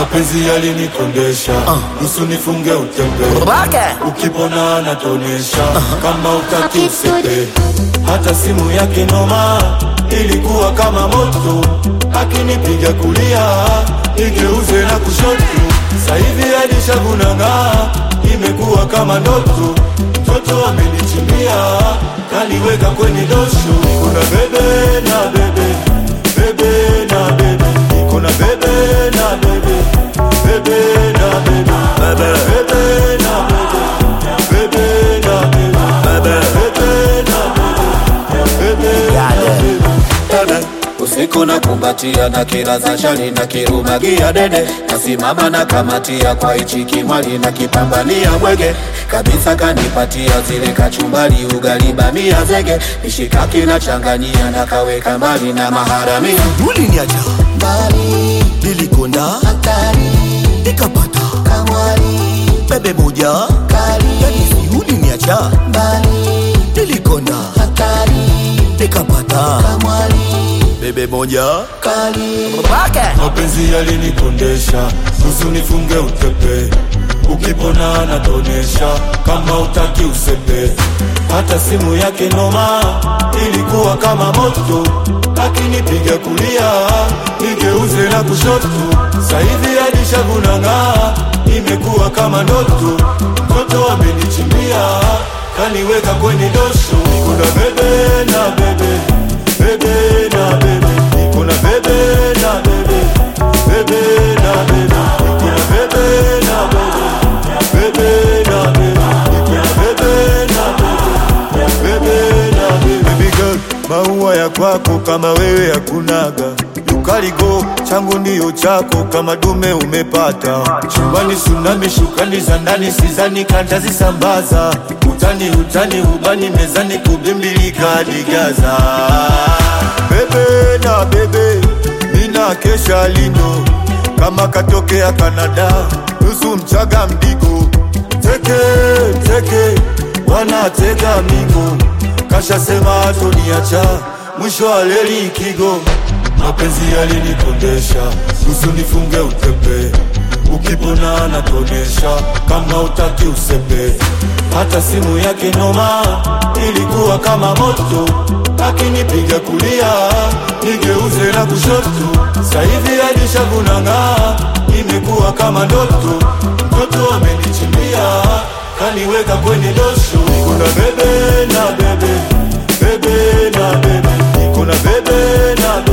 mapenzi yalinikondesha nusu nifunge utembe ukipona anatonesha kama utaki usepe hata simu yake noma ilikuwa kama moto akinipiga kulia igeuze na kushoto sahivi alishavunang'aa imekuwa kama ndoto mtoto amenichimbia kaniweka kwenye dosho kuna bebe na bebe bebe na bebe kuna bebe na bebe bebe na bebe bebe bebe na bebe bebe na bebe bebe na bebe bebe na bebe usiku na kumbatia na kila za shari na kirumagia dede nasimama na kamatia kwa ichi kimwali na kipambania mwege kabisa kanipatia zile kachumbali ugali bamia zege mishikaki na changanyia na kaweka mbali na maharamia uliniacha mbali nilikonda hatari nikapata kamwari bebe moja kali yani si uliniacha mbali nilikonda hatari nikapata kamwari bebe moja kali mapenzi yalinikondesha nusu nifunge utepe ukipona anatonesha kama utaki usepe hata simu yake noma ilikuwa kama moto akinipiga kulia nigeuze na kushoto sahivi alishavunang'aa imekuwa kama ndoto mtoto amenichimbia kaniweka kwenye dosho kuna bebe na bebe bebe na bebe kuna bebe na bebe bebe na bebe kuna bebe na bebe bebe na bebe kuna bebe na bebe bebe na bebe baby girl maua ya kwako kama wewe hakunaga ukaligo changu ndiyo chako kama dume umepata chumbani sunami shukani za ndani sizani kantazisambaza utani utani ubani mezani kubimbilika digaza bebe na bebe mina kesha lindo kama katokea Kanada nusu mchaga mdigo teke teke wanatega migo kashasema atoniacha mwisho wa leli kigo mapenzi yalinikondesha nusu nifunge utepe ukipona anatonesha kama utaki usepe hata simu yake noma ilikuwa kama moto akinipiga kulia nigeuze na kushoto sahivi alishavunang'aa imekuwa kama ndoto mtoto amenichimbia kaniweka kwenye dosho kuna bebe na bebe bebe na bebe kuna bebe na bebe